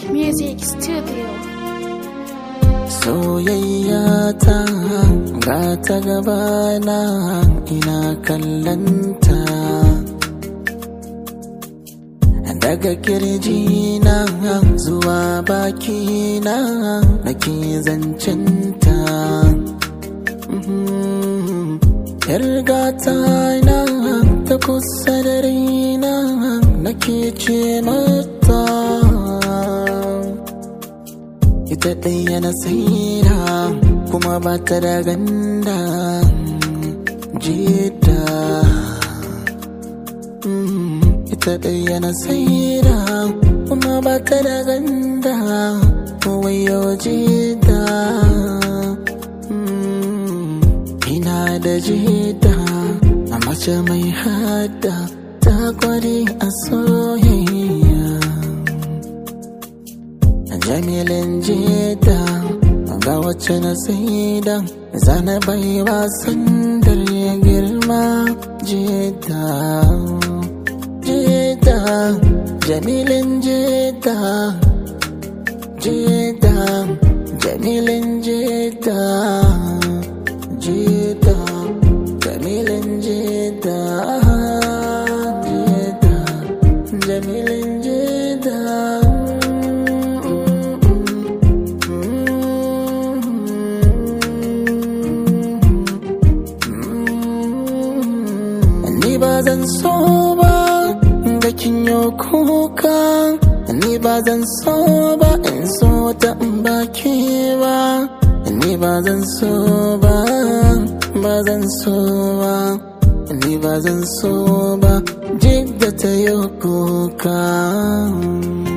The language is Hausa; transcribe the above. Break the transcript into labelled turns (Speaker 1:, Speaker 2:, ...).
Speaker 1: Music Studio.
Speaker 2: Soyayya ta ga ta gabana ina kallanta Daga kirjina zuwa bakina nake zancenta Yargata na ta kusa da raina nake ce mata ita ɗaya na saira kuma ba ta da ganda jita ita ɗaya na saira kuma ba ta da ganda wayo jita ina da jita a mace mai hada ta kware a soyayya jamilin jeda ga wacce na saida zana bai wasan ya girma jeda jeda jamilin jeda jeda jamilin jeda jeda jamilin jeda jeda jamilin jeda Ni ba zan so ba ga kinyo kuka Ni ba zan so ba in so ta in baki ba Ni ba zan so ba ba zan so ba Ni ba zan so ba jidda ta yi kuka